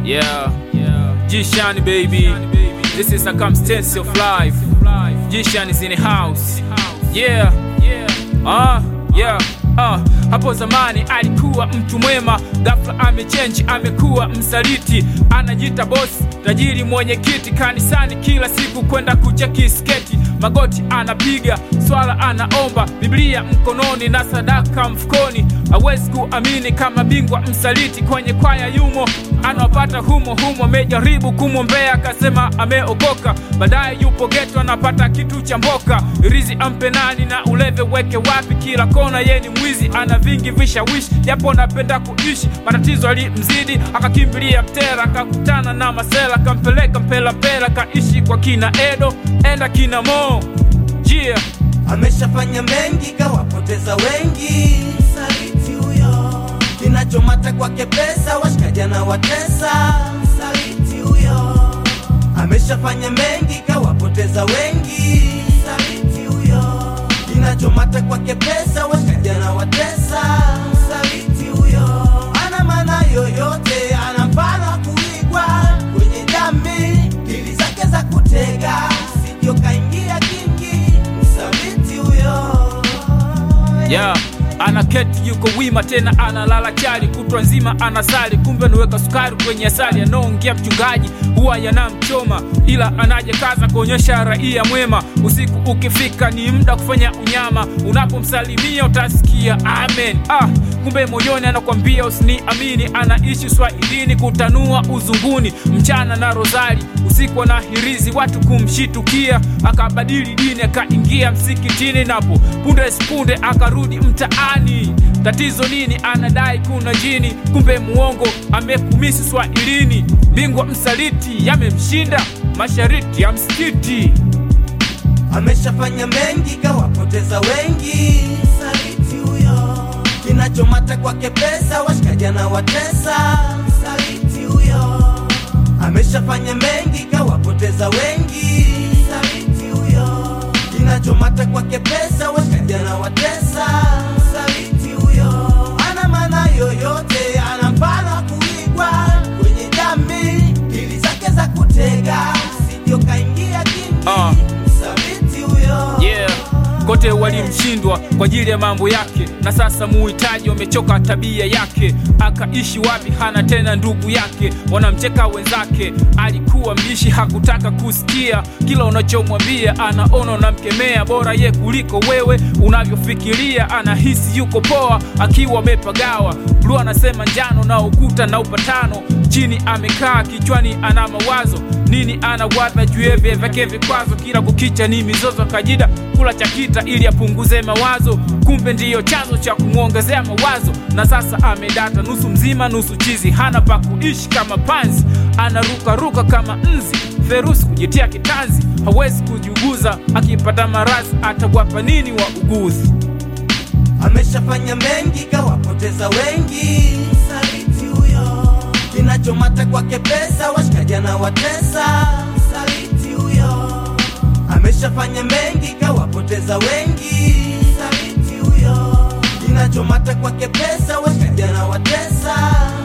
Yeah, G-Shani baby. This is circumstance of life. G-Shani is in the house. Yeah, ah, yeah. Ah, hapo zamani alikuwa mtu mwema, ghafla amechenji, amekuwa msaliti, anajiita bosi, tajiri, mwenye kiti kanisani, kila siku kwenda kucheki sketi, magoti anapiga, swala anaomba, Biblia mkononi na sadaka mfukoni, hawezi kuamini kama bingwa msaliti, kwenye kwaya yumo, anawapata humo humo, amejaribu kumwombea, akasema ameokoka, baadaye yupo geto, anapata kitu cha mboka, rizi ampe nani na uleve weke wapi, kila kona ye ni mwizi, ana vingi vishawishi, japo napenda kuishi, matatizo alimzidi, akakimbilia Mtera, akakutana na Masela, kampeleka mpela mpela, kaishi kwa kina Edo, enda kina Mo jia ameshafanya mengi kawapoteza wengi msaliti huyo kinachomata kwake pesa washikaji na watesa msaliti huyo ameshafanya mengi kawapoteza wengi msaliti huyo kinachomata kwake pesa washikaji na watesa msaliti huyo ana maana yoyote ana mfano wa kuigwa kwenye jamii dili zake za kutega sivyo kaingia kingi msaliti huyo yeah. anaketi yuko wima tena analala chali kutwa nzima anasali kumbe anaweka sukari kwenye asali anaongea mchungaji huwa yanamchoma ila anaje kaza kuonyesha raia mwema usiku ukifika ni muda kufanya unyama unapomsalimia utasikia amen ah, kumbe moyoni anakwambia usiniamini anaishi swahilini kutanua uzunguni mchana na rozari usiku na hirizi watu kumshitukia akabadili dini akaingia msikitini napo punde sipunde akarudi mtaani tatizo nini anadai kuna jini kumbe muongo amekumisi swahilini bingwa msaliti yamemshinda mashariti ya msikiti ameshafanya mengi kawapoteza wengi msaliti huyo kinachomata kwake pesa washikaji na watesa msaliti huyo ameshafanya mengi kawapoteza wengi msaliti huyo kinachomata kwake pesa washikaji na watesa msaliti huyo ana maana yoyote ana mfano wa kuigwa kwenye jamii dili zake za kutega sivyo kaingia kingi Ah. msaliti huyo yeah kote walimshindwa kwa ajili ya mambo yake na sasa muhitaji wamechoka tabia yake akaishi wapi hana tena ndugu yake wanamcheka wenzake alikuwa mbishi hakutaka kusikia kila unachomwambia anaona unamkemea bora ye kuliko wewe unavyofikiria anahisi yuko poa akiwa amepagawa bluu anasema njano na ukuta na upatano chini amekaa kichwani ana mawazo nini anawaza juu ya vye vyake vikwazo kila kukicha ni mizozo kajida kula chakita ili apunguze mawazo kumbe ndiyo chanzo cha kumwongezea mawazo na sasa amedata nusu mzima nusu chizi hana pa kuishi kama panzi anarukaruka kama nzi ferusi kujitia kitanzi hawezi kujiuguza akipata marazi atawapa nini wa uguzi ameshafanya mengi kawapoteza wengi msaliti huyo kinachomata kwake pesa washikaji na watesa msaliti huyo ameshafanya mengi kawapoteza wengi msaliti huyo kinachomata kwake pesa washikaji na watesa